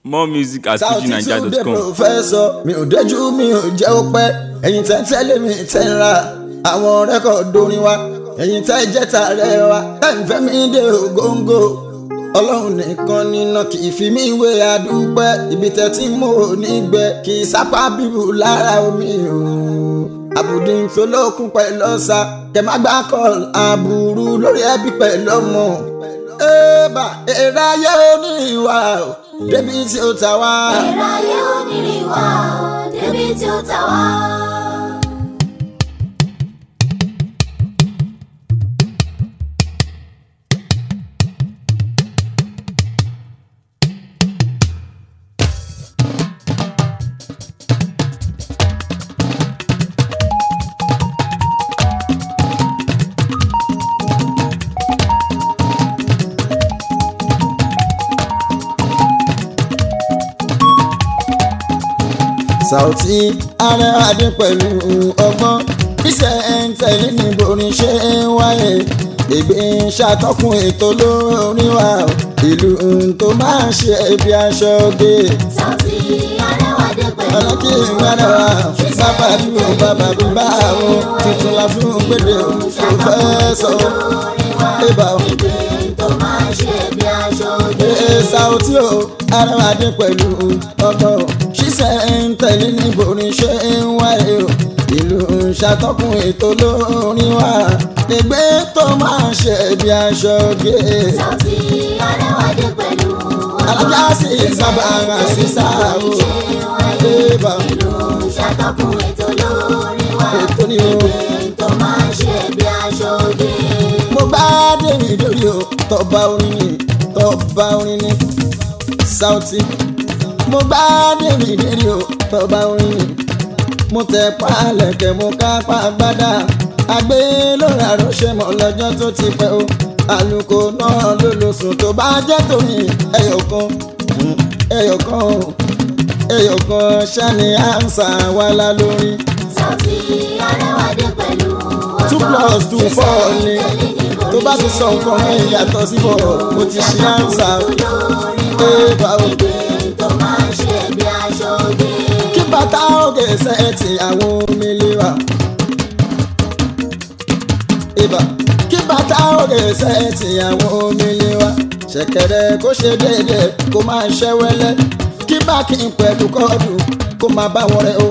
more music at South Tunde fujinaija.com. professor mi ò dẹ́jú mi ò jẹ́ ó pẹ́ ẹ̀yin tẹ́ tẹ́lẹ̀ mi tẹ́ ń ra àwọn rẹ́kọ̀dù orin wa ẹ̀yin tẹ́ jẹ́ tààrẹ wa ẹ̀ ń fẹ́ mi dé ògóńgó ọlọ́run nìkan nínà kì í fi mí wé adúpẹ́ ibi tẹ́ tí mo ò ní gbẹ kì í sápá bíbù lára omi o àbùdí tó lókun pẹ̀lú ọ̀sà kẹ má gbá kọ́ọ̀l àbúrú lórí ẹbí pẹ̀lú ọmọ ẹ̀ẹ́bà èrè ayé oníwà o débi tí ó ta wá. Èrè ayé onírìn wá o, débi tí ó ta wá. Saoty arẹwàdé pẹ̀lú ọgbọ́n iṣẹ́ ń tẹ̀lé ní borin ṣe ń wáyé ègbé ń ṣàtọ́kùn ètò lórí wa ìlú tó máa ń ṣe ibi aṣọ gé Saoty Arẹwàdé pẹ̀lú ọlọ́kì ìgbàdà wa bàbá bí o bàbá bí bá o tuntun la fún gbèdé o kò fẹ́ sọ ibà o. ìgbé tó máa ń ṣe bí aṣọ òde. Ee Saoty o arẹwàdé pẹ̀lú ọgbọ́n ṣiṣẹ́ ń tẹ̀lé ní borin ṣe ń wáyé o ìlú ń ṣàtọ́kùn ètò lórí wa ègbé tó máa ń ṣe bí aṣọ gé Saoty Arẹwàdé pẹ̀lú alájà sí sábà rà sí sáà o ibà o. ìlú ṣàtọ́kùn ètò lórí wa. ètò ni o. ìgbé tó máa ń ṣe bí aṣọ òde. mo bá dèrè lórí o tọba orin ni tọba orin ni Saoty mo bá dèrè lórí o tọba orin ni mo tẹ pálẹ̀kẹ̀ mo ká pàgbádà àgbé lórí àròṣe mọ́ lọ́jọ́ tó ti pẹ́ o àlùkò náà ló lò sùn tó bá jẹ́ tòun ẹyọkan mm, ẹyọkan o ẹyọkan ṣáni àǹsà wàhálà lórí Saoty Arẹwàdé pẹ̀lú two plus two four ni tó bá ti sọ nǹkan mi yàtọ̀ sí bọ̀ mo ti ṣe àǹsà ee báwo. ìgbé tó máa ń ṣe bí aṣọ òde. kí bàtà òkè sẹ́ẹ̀tì àwọn omi lera. ibà kí bàtà òkè sẹ́ẹ̀tì àwọn omi lera. ṣẹ̀kẹ̀rẹ̀ kó ṣe déédéé kó máa ṣẹ́ wẹ́lẹ́ kí báàkì pẹ̀lú kọ́ọ̀dù kó máa bá wọn rẹ̀ o.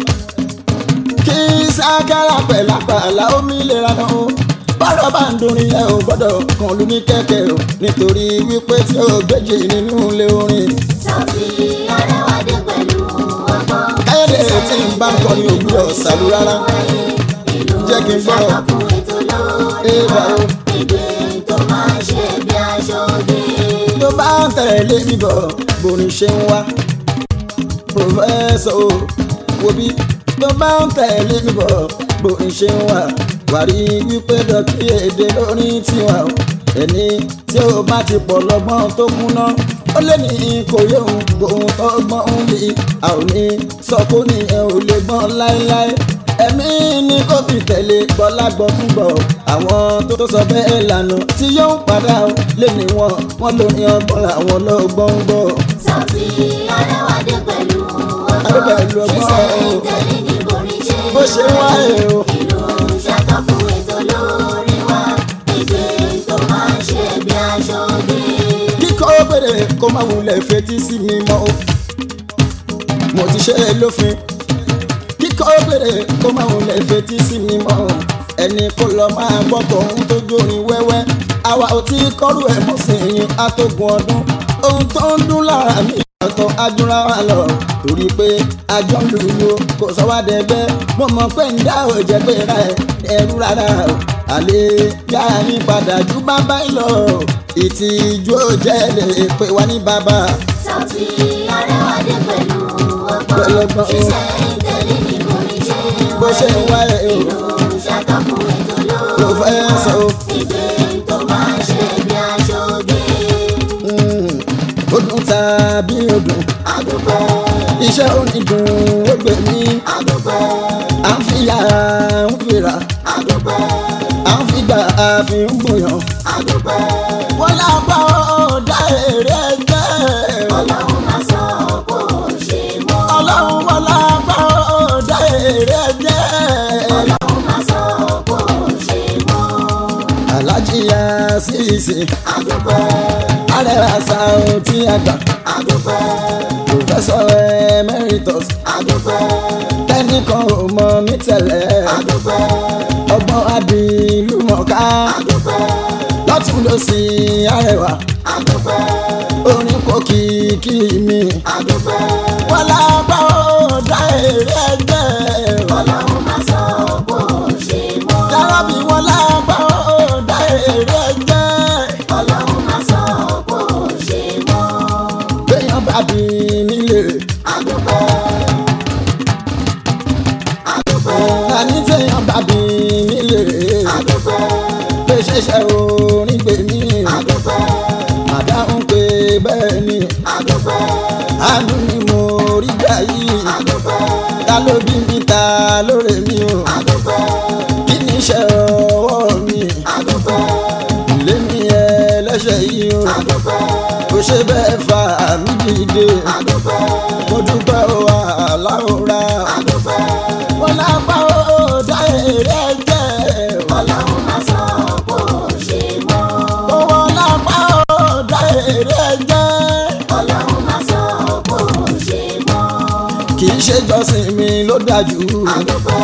kí sákàrà pẹ̀lú àpàlà omi lera náà o. bọ́dọ̀ bá ń dorin ẹ ò gbọ́dọ̀ kàn lù ní kẹ̀kẹ́ o nítorí wípé tí o gbèjì nínú ilé orin. Saoty Arẹwàdé pẹ̀lú ọgbọ́n. káyọ̀dé tí ń bá ń kọrin òwúrọ̀ ṣàlù rárá. jẹ́ kí n gbọ́ ṣàtọ́kùn ètò lórí Eva wa. o. ìgbé tó máa ń ṣe bí aṣọ òde. tó bá ń tẹ̀lé mi bọ̀ borin ṣe ń wá. pòfẹ́sọ̀ o wo bí tó bá ń tẹ̀lé mi bọ̀ borin ṣe ń wá. wàrí wípé dọ̀kí èdè lórí tiwa o. ẹni tí ó bá ti pọ̀ lọ́gbọ́n tó kúná ó lé ní kò yé òun gbòun tó gbọ́n ń bí a ò ní sọ kó ní ẹ ò lè gbọ́n láéláé ẹ̀mí ní kó fi tẹ̀lé bọ́lá gbọ́ fún gbọ́ àwọn tó tó sọ bẹ́ẹ̀ lànà tí yóò padà ó lé ní wọn wọn ló ní ọgbọ́n àwọn lọ́gbọ́n ń gbọ́. Saoty Arẹwàdé pẹ̀lú Adé ọgbọ́n. pẹ̀lú ọgbọ́n ṣíṣe o. ìtẹ̀lé ní borí ṣe bó ṣe ń wáyé o ìlú ṣàtọ́kùn ètò lórí wa. ìgbé tó máa ń ṣe bí aṣọ òde. kíkọ́ bèrè kó má wulẹ̀ fetí sí mi mọ́ o mo ti ṣe é lófin kíkọ́ bèrè kó má wulẹ̀ fetí sí mi mọ́ o ẹni kó lọ máa gbọ́ tòun tó jórin wẹ́wẹ́ àwa ò tí kọ́rù ẹ̀ mọ́ sí yín àtògùn ọdún ohun tó ń dún lára mi yàtọ̀ ajúra wa lọ torí pé àjọ ń lùlù kò sọ wá dẹgbẹ́ mo mọ̀ pé ń dá òjẹ́ pé ra ẹ̀ ẹrú rárá o àlè yá mi padà ju bàbá yìí lọ ìtìjú òjẹ́ lè pè wá ní bàbá Saoty Arẹwàdé pẹ̀lú Pẹ̀lú ọgbọ́n. ọgbọ́n o. ṣíṣe ìtẹ̀lé ní borí ṣe bó ṣe ń wáyé o ìlú ṣàtọ́kùn ètò kò lórí fẹ́ wa. sọ o. ìgbé tó máa ń ṣe bí aṣọ òde. Mm, ó dùn tàbí ó dùn àdúpẹ́ iṣẹ́ onídùn ó gbè mí àdúpẹ́ à ń fi yàrá ń fira àdúpẹ́ à ń fi gbà àfi ń gbòyàn àdúpẹ́ wọ́n lábọ́ ọ̀dà èrè ẹgbẹ́ ọlọ́run máa sọ ó tí a gbà àdúpẹ́ professor emeritus àdúpẹ́ tẹ́nìkan ò mọ mí tẹ́lẹ̀ àdúpẹ́ ọgbọ́n adìlúmọ̀ká àdúpẹ́ lọ́tún lọ́sì arẹwà àdúpẹ́ orin kò kìkì mi àdúpẹ́ wọ́n lábá ó dá èrè ẹgbẹ́ ọlọ́run máa sọ bó ṣe mọ́ yàrábì wọ́n lábá ó dá èrè ẹgbẹ́ ọlọ́run máa sọ bó ṣe mọ́ gbẹ̀yàn bàbí nílé àdúpẹ́ àdúpẹ́ àní tẹ̀yàn bàbí nílé àdúpẹ́ pé ṣẹ̀ṣẹ̀ orin gbèmí àdúpẹ́ àdáhùn pé bẹ́ẹ̀ ni àdúpẹ́ àánú ni mo rí gbà yìí àdúpẹ́ ta ló bí mi ta lóore mi o àdúpẹ́ kí ni iṣẹ́ ọwọ́ mi àdúpẹ́ ilé mi ẹlẹ́ṣẹ̀ yìí o àdúpẹ́ kò ṣe bẹ́ẹ̀ fà mí dìde àdúpẹ́ mo dúpẹ́ o àláwòrá àdúpẹ́ wọn lápá ó dá èrè ẹgbẹ́ ọlọ́run máa sọ bó ṣe mọ́ owó lápá ó dá èrè ẹgbẹ́ ọlọ́run máa sọ bó ṣe mọ́ kì í ṣe jọ́sìn mi ló dájú àdúpẹ́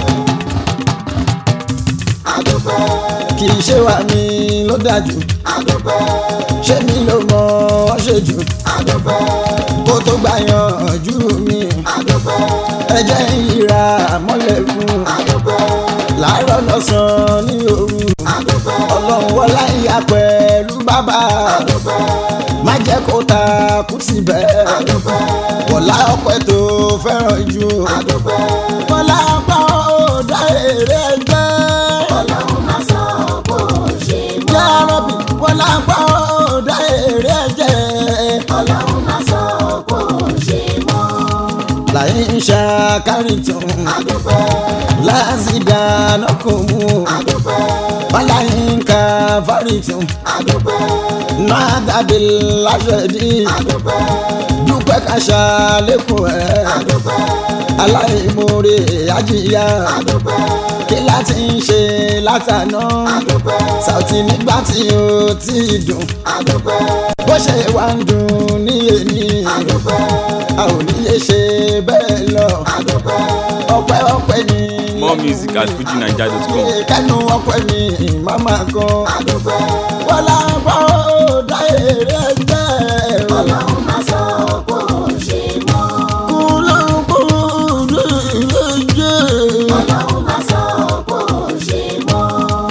àdúpẹ́ kì í ṣe wà mí ló dájú àdúpẹ́ ṣé mi ló mọ ọ́ ṣe jù àdúpẹ́ kó tó gbà yànjú mi àdúpẹ́ ẹjẹ́ ìra mọ́lẹ̀ fún àdúpẹ́ láàárọ̀ lọ́sàn-án ní òru àdúpẹ́ ọlọ́run wọlá ìyá pẹ̀lú bàbá àdúpẹ́ má jẹ́ kó ta kú síbẹ̀ àdúpẹ́ wọlá ọpẹ́ tó fẹ́ràn jù àdúpẹ́ wọlá ọpẹ́ ó dá èrè ẹgbẹ́ ọlọ́run máa sọ bó ṣe mọ́ yá rọ́bì wọlá ọpẹ́ ó dá èrè ẹgbẹ́ ọlọ́run máa sọ bó ṣe mọ́ láyé ń ṣàkárí tún àdúpẹ́ lásìdá nọkùnmù àdúpẹ́ wàláyé ń ka fárí tún àdúpẹ́ náà dàbí láṣẹdí àdúpẹ́ dúpẹ́ kàṣà lẹ́kùn ẹ̀ àdúpẹ́ aláìmoore àjíyá àdúpẹ́ kí láti ń ṣe látàná àdúpẹ́ Saoty nígbà tí ó ti dùn àdúpẹ́ bó ṣe wá ń dùn ní èní àdúpẹ́ a ò ní yé ṣe bẹ́ẹ̀ lọ àdúpẹ́ ọpẹ́ ọpẹ́ ni More music at fujinaija.com. kánú ọpẹ́ ni màmá kan àdúpẹ́ wọ́n lábọ́ dá èrè ẹgbẹ́ ọlọ́run máa sọ bó ṣe mọ́ kúlókùlù ìrẹ́jẹ́. ọlọ́run máa sọ bó ṣe mọ́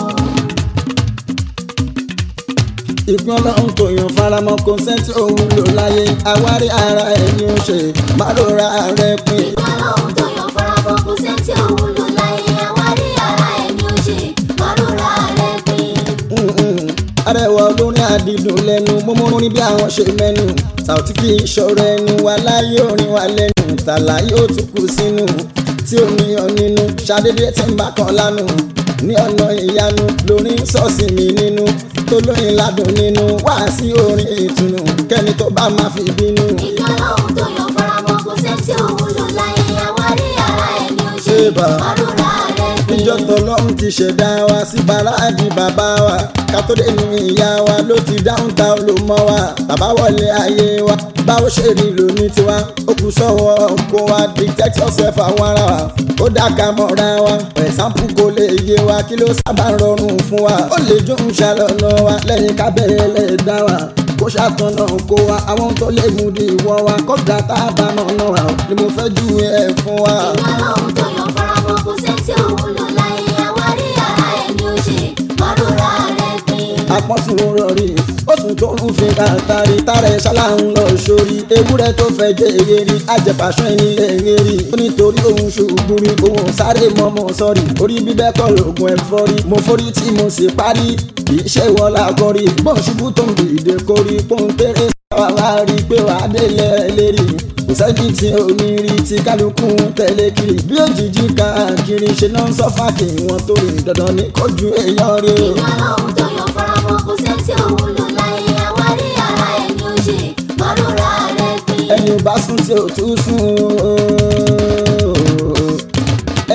ìpín ọlọ́run tó yan faramọ́ kò sẹ́ńtì òun lò láyé àwárí ara ẹni ó ṣe má ló ra rẹ pin. ọlọ́run tó yọ farabọ́ kò sẹ́ńtì òun lò láyé àwárí ara ẹni ó ṣe márùnra rẹ̀ pín Mm-mm. arẹwà olórin àdìdùn lẹ́nu mọ́mọ́ ní bí àwọn ṣe mẹ́nu Saoty kì í ṣọ̀rọ̀ ẹnu wa láyé orin wa lẹ́nu tàlà yóò tún kù sínú tí ó ní ọ nínú ṣàdédé tí ń bá kan lánàá ní ọ̀nà ìyanu lórin sọ́ọ̀sì mi nínú tó lóyin ládùn nínú wá sí orin ìtùnú kẹ́ni tó bá máa fi bínú. ìjọ ọlọ́run tó yọ farabọ́ kò sẹ́ńtì òun lò láyé àwárí ara ẹni ó ṣe Ébà. márùnra rẹ̀ pín níjọ́ tọ́lọ́run ti ṣẹ̀dá wa sí bàrádì bàbá wa kátólé nu ìyá wa ló ti dáhùn ta ló mọ́ wa bàbá wọlé ayé wa báwo ṣe rí lóní tiwa ó kù sọ́wọ́ kó wa dictate yourself àwọn ara wa ó dáka mọ́ra wa ẹ̀sánpù kò lè yé wa kí ló sábà rọrùn fún wa ó lè jó ń ṣàlọ́nà wa lẹ́yìn kábẹ́rẹ́ lè dá wa kó ṣàtọ̀nà kó wa àwọn tó lè mú di ìwọ wa kọ́gbà tá a bá mọ̀ náà wa ni mo fẹ́ ju ẹ̀ fún wa. ìjọ ọlọ́run tó yọ farabọ́ kò sẹ́ńtì òun lò láyé àwárí ara ẹni ó ṣe márùnra rẹ̀ pín apọ́sùn rọrí oṣù tó ń fi kàtàrí tààrẹ ṣálá ń lọ sórí ewúrẹ́ tó fẹ́ jẹ́ èrè ajẹ́pàṣọ ìnílẹ̀ èrè ó nítorí òun ṣubú rí òun sáré mọ́mọ́ sọ́rí orí bíbẹ́ kọ́ lóògùn ẹ̀fọ́rí mo forí tí mo sì parí kì í ṣe wọ́n lágọ́rí bọ́n ṣubú tó ń dìde kórí pọ́ńtẹ́rẹ́ sáwà wá rí pé wàá délẹ̀ lérí kò sẹ́ni tí ò ní rí tí kálukú ń tẹ̀lé kiri bí òjijì káàkiri ṣe náà ń sọ́fà kí wọ́n tó rí dandan ní kojú èèyàn rí o. ìjọ ọlọ́run tó yọ farabọ́ kò sẹ́ńtì òun lò láyé àwárí ara ẹni ó ṣe márùnra rẹ̀ pín ẹni ò bá sùn tí ò tún sùn ooo. ẹni ò bá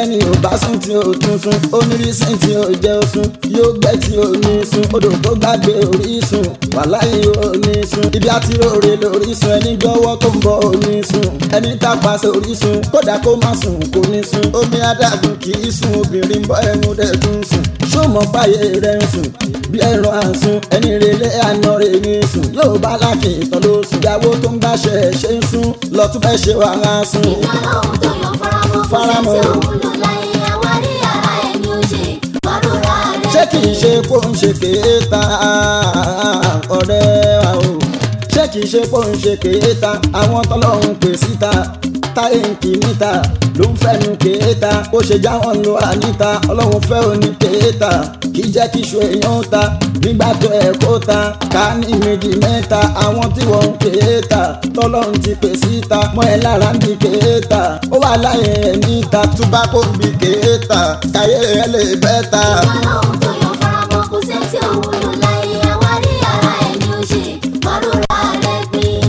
bá sùn tí ò tún sùn onírísìn tí ò jẹ́ òsùn yóò gbẹ́ tí ò ní sùn odò tó gbàgbé orísun wàláyé ò ní sùn ibi àti òrè lórísun ẹni gbọ́wọ́ tó ń bọ̀ ò ní sùn ẹni tàpá sórísun kódà kó má sùn kò ní sùn omi adágún kì í sùn obìnrin bọ́ ẹnu dẹ̀ tún sùn ṣùgbọ́n báyé rẹ̀ ń sùn bí ẹran àsùn ẹni relé àná rẹ̀ ní sùn yóò bá láàkì ìtàn ló sùn ìyàwó tó ń gbàṣẹ ṣe ń sùn lọ́tún fẹ́ ṣe wàhálà sùn. ìyọ́lọ́hún tó yọ faramọ́ kò Faramọ́. sẹ́sẹ́ òwúlò láyé àwárí ara ẹni ó ṣe gbàdúrà rẹ̀ ṣé kì í ṣe kó ń ṣe kéèta ọ̀rẹ́ wa o ṣé kì í ṣe kó ń ṣe kéèta àwọn tọ́lọ́run pè síta táyé ń kì níta ló ń fẹ́nu kéèta ó ṣe já wọn lo àníta ọlọ́run fẹ́ òní kéèta kì í jẹ́ kí iṣu èèyàn ó ta nígbà tó ẹ̀ kó ta ká ní méjì mẹ́ta àwọn tí wọ́n ń kéèta tọ́lọ́run ti pè síta mọ́ ẹ lára ń bí kéèta ó wà láyé ẹ̀ níta túbá kó ń bí kéèta káyé ẹ lè bẹ́ẹ̀ ta. ìyọ́lọ́hún tó yọ faramọ́ kò sẹ́sẹ́ òwúlò láyé àwárí ara ẹni ó ṣe gbàdúrà rẹ̀ pín.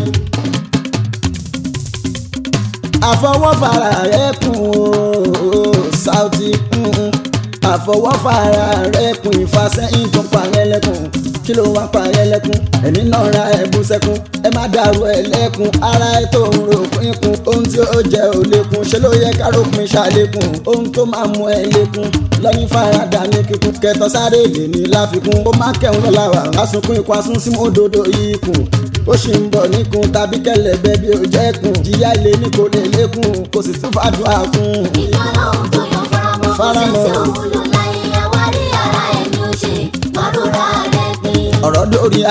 àfọwọ́fara rẹ̀ kùn ó Saoty mm, àfọwọ́fara rẹ̀ kùn ìfàsẹ́yìn tó parẹ́ lẹ́kùn kí ló wá parẹ́ lẹ́kùn ẹni náà ra ẹ̀bùn sẹ́kùn ẹ má dàrú ẹ lẹ́kùn ara ẹ tó ń ro pínkùn ohun tí ó jẹ́ ò lékun ṣé ló yẹ káròpin ṣàlékún ohun tó máa mú ẹ lékun lọ́yìn farada ní kíkún kẹtọ sáré lè ní láfikún ó má kẹun lọ́la wà lásùnkún ikú asún sí mọ́dodo ikùn ó sì ń bọ̀ níkun tàbí kẹlẹ̀bẹ̀ bí ó jẹ́kùn jìyà ilé ní kò lè lékun kò sì tún fàdúrà kún. ìyọ́lọ́hún tó yọ faramọ́ kò Faramọ́. sẹ́sẹ́ òwúlò láyé àwárí ara ẹni ó ṣe gbàdúrà rẹ̀ pín. ọ̀rọ̀ dórí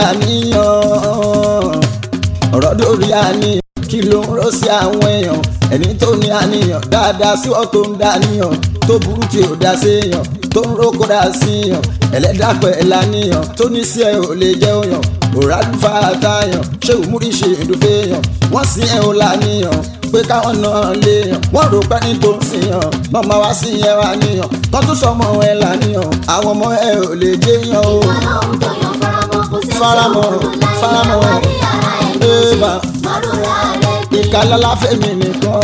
àníyàn ọ̀rọ̀ dórí àníyàn kí ló ń rọ́ sí àwọn èèyàn ẹni tó ní àníyàn dáadáa sí ọ́ tó ń dàníyàn tó burú tí ò dá séèyàn tó ń rókò dá síyàn ẹlẹ́dàpẹ̀ láníyàn tó ní sí ẹ ò lè jẹ́ òyàn òràlùfà àtàyàn ṣé òmùrí ṣe ìdúfẹ́yàn wọ́n sí ẹ ò láníyàn pé káwọn náà léèyàn wọ́n rò pé ní tó ń sèyàn lọ́mọ wá sí ẹ wá níyàn tó tún sọmọ ẹ láníyàn àwọn ọmọ ẹ ò lè jẹ́yàn o. ìyọ́lọ́hún tó yọ faramọ́ kò sẹ́sẹ́ Faramọ́, òwúlò láyé faramọ́. àwárí ara ẹni ó ṣe Eba. gbàdúrà rẹ̀ pín. ìkàlálà fẹ́mi nìkan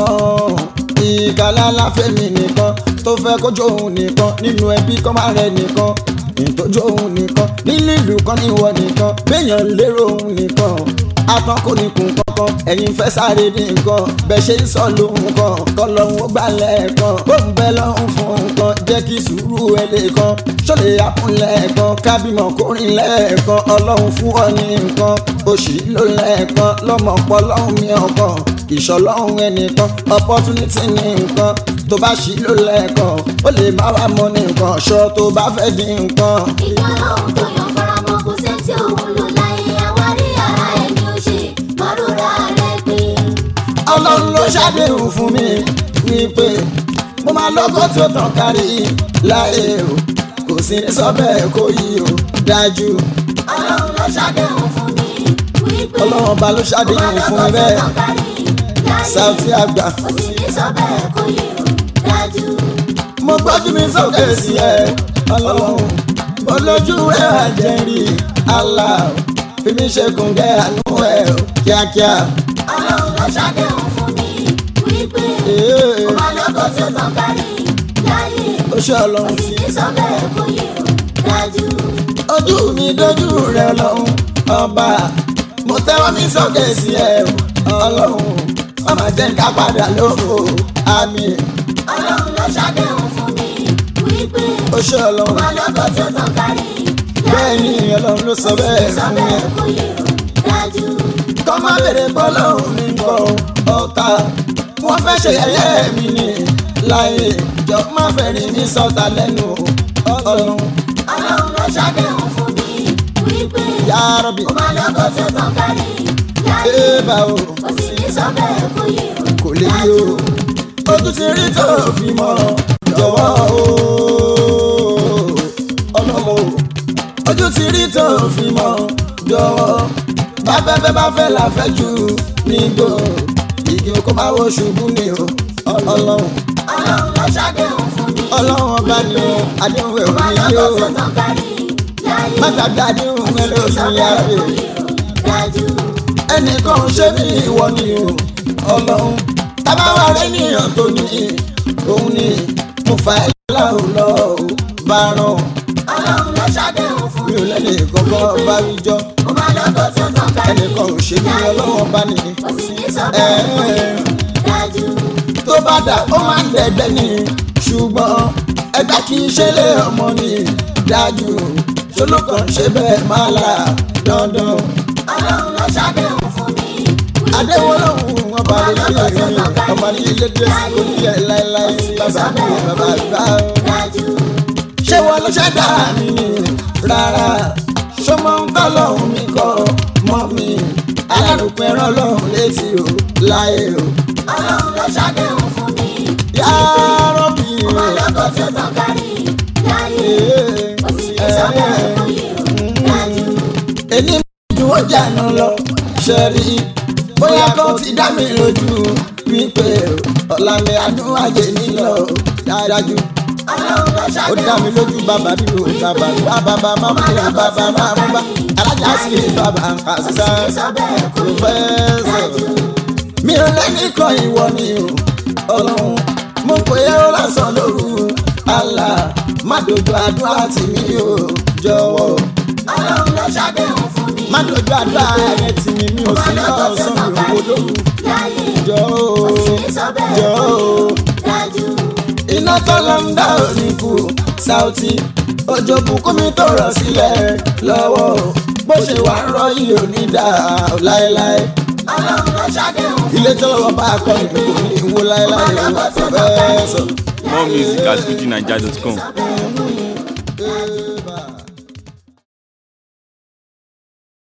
ìkàlálà fẹ́mi nìkan tó fẹ́ kójú òun nìkan nínú ẹbí kọ́ máa rẹ nìkan ìtọ́jú òun nìkan nílé ìlú kan níwọ nìkan béèyàn lérò òun nìkan atán kò ní kun kankan ẹ̀yin fẹ́ sáré ní nǹkan bẹ́ẹ̀ ṣe ń sọ lóhun kan kọ́ lọ́hún ó gbà lẹ́ẹ̀kan ó ń bẹ lọ́hún fún nǹkan jẹ́ kí sùúrù ẹ lè kan ṣọlẹ̀ àpùn lẹ́ẹ̀kan kábímọ̀ kórìn lẹ́ẹ̀kan ọlọ́run fún ọ ní nǹkan oṣì ló lẹ́ẹ̀kan lọ́mọ pọ̀ lọ́hún mi ọkàn ìṣọlọ́hún ẹnìkan opportunity ní nǹkan tó bá ṣì ló lẹ́ẹ̀kan ó lè má wà mọ́ ní nǹkan ṣọ tó bá fẹ́ di nǹkan. ìyọ́lọ́hún tó yọ faramọ́ kò sẹ́sẹ́ òwúlò láyé àwárí ara ẹni ó ṣe gbàdúrà rẹ̀ pín. ọlọ́run ló ṣàdéhùn fún mi wípé mo máa lọ́kọ́ tí ó tàn kárí láyé o kò sí ní sọ bẹ́ẹ̀ kó yí o dájú ọlọ́run ló ṣàdéhùn fún mi wípé ọlọ́run ọba ló ṣàdéhùn fún mi bẹ́ẹ̀ Saoty àgbà ó sì ní sọ bẹ́ẹ̀ kó yé o dájú. mo gbójú mi sókè sí ẹ ọlọ́run mo lójú rẹ̀ àjẹrí Allah fi mi ṣe kùngẹ́ àánú ẹ o kíákíá. ọlọ́run ló ṣàdéhùn fún mi wípé Ee, ó máa lọ́kọ̀ tí ó tàn kárí láyé ó ṣe ó ọlọ́run sì ní sọ bẹ́ẹ̀ kó yé o dájú. ojú mi dojú rẹ lọ́hùn ọba mo tẹ́wọ́ mi sókè sí ẹ ọlọ́run ọmọ jẹ́ ká padà lóko àmì ọlọ́run ló ṣàdéhùn fún mi wípé ó ṣe ó ọlọ́run máa lọ́kọ̀ tí ó tàn kárí bẹ́ẹ̀ ni ọlọ́run ló sọ bẹ́ẹ̀ sọ fún mi bẹ́ẹ̀ kó yé o dájú. kọ́ má bèrè bọ́lọ́hún mi kọ́ ọ̀tá wọ́n fẹ́ ṣe ẹ̀yẹ́ mi ni láyé jọ má fẹ́ rí mi sọ́ta lẹ́nu ọlọ́run ọlọ́run ló ṣàdéhùn fún mi wípé yá rọ́bì ó máa lọ́kọ̀ tí ó tàn kárí láyé ébà o ó sì ní sọ bẹ́ẹ̀ kó yé o kò lè yí o ojú ti rí tó fi mọ́ jọ̀wọ́ o ọlọ́run o ojú ti rí tó fi mọ́ jọ̀wọ́ bá fẹ́fẹ́ bá fẹ́ là fẹ́ jù nígbò igi kó má wo ṣubú ni o ọlọ́run ọlọ́run ló ṣàdéhùn fún mi ọlọ́run ọba ni o àdéhùn ẹ̀ ó máa òní yé lọ́kọ̀ o tí ó tàn kárí láyé má gbàgbé àdéhùn ẹ̀ ló sọ fi yá bẹ́ẹ̀ rè kó yé o dájú. ẹnìkan ò ṣe bí ìwọ ni o ọlọ́run tábà wà rẹ níyàn tó ní òun ni mo fa ẹ̀la ò lọ bá ràn ọlọ́run ló ṣàdéhùn fún mi mi. ò lẹ́nu kankan bá wíjọ́ mo máa lọ́kọ̀ tó tàn kárí. ẹnìkan ò ṣe bí ọlọ́wọ́ bá ní. kò sì ní sọ bẹ́ẹ̀ fún mi. dájú. tó bá dà ó máa ń dẹ̀gbẹ́ ni ṣùgbọ́n ẹgbẹ́ kì í ṣe lé ọmọ ni dájú ṣolókan ṣe bẹ́ẹ̀ máa là dandan. ọlọ́run ló ṣàdéhùn fún mi. àdéhùn ọlọ́run wọn bá lè ní ìrìn ọmọ ní ilé dẹ́sí kò ní yẹ láéláé bàbá mi bàbá gbà ó. dájú. ṣé wọn ló ṣẹ̀dá mi ni rárá ṣọmọ ń kọ́ lọ́hùn mi kọ́ mọ́ mi alárùkún ẹran lọ́hùn létí o láyé o. ọlọ́run ló ṣàdéhùn fún mi. yàrá bí mo máa lọ́kọ̀ tó tàn kárí. láyé kò sì ní sọ bẹ́ẹ̀ fún mi. dájú. èyí ju ọjà náà lọ ṣe rí bóyá kó ti dá mi lójú wípé ọ̀la mi àdúràjẹ nílò dájú ọlọ́run ló ó ṣàdéhùn dá mi lójú bàbá bí o bàbá bá bàbá má mú mi bàbá má mú bá alájà sí bàbá àṣà sọ bẹ́ẹ̀ kò yẹ. pòfẹ́sọ̀ mi ò lẹ́nìkan ìwọ ni o ọlọ́run mo pè é ó lásán lóru àlà má dojú àdúrà tì mí o jọ̀wọ́ ọlọ́run ló ṣàdéhùn fún mi. má dojú àdúrà rẹ tì mí mi ò sí náà sàn mi ò wò lóru láyé jọ̀ọ́ kò sì ní sọ bẹ́ẹ̀ jọ̀ọ́ fún mi. dájú. iná tọ́lọ́ ń dá òní kù Saoty òjò bùkún mi tó rọ̀ sílẹ̀ lọ́wọ́ bó ṣe wà ń rọ yìí ò ní dà ó láéláé ọlọ́run ló ṣàdéhùn fún ilé tọ́lọ́wọ́ bá a kọ́ ni kò ní wó láéláé o fẹ́ sọ. More music at fujinaija.com. mi.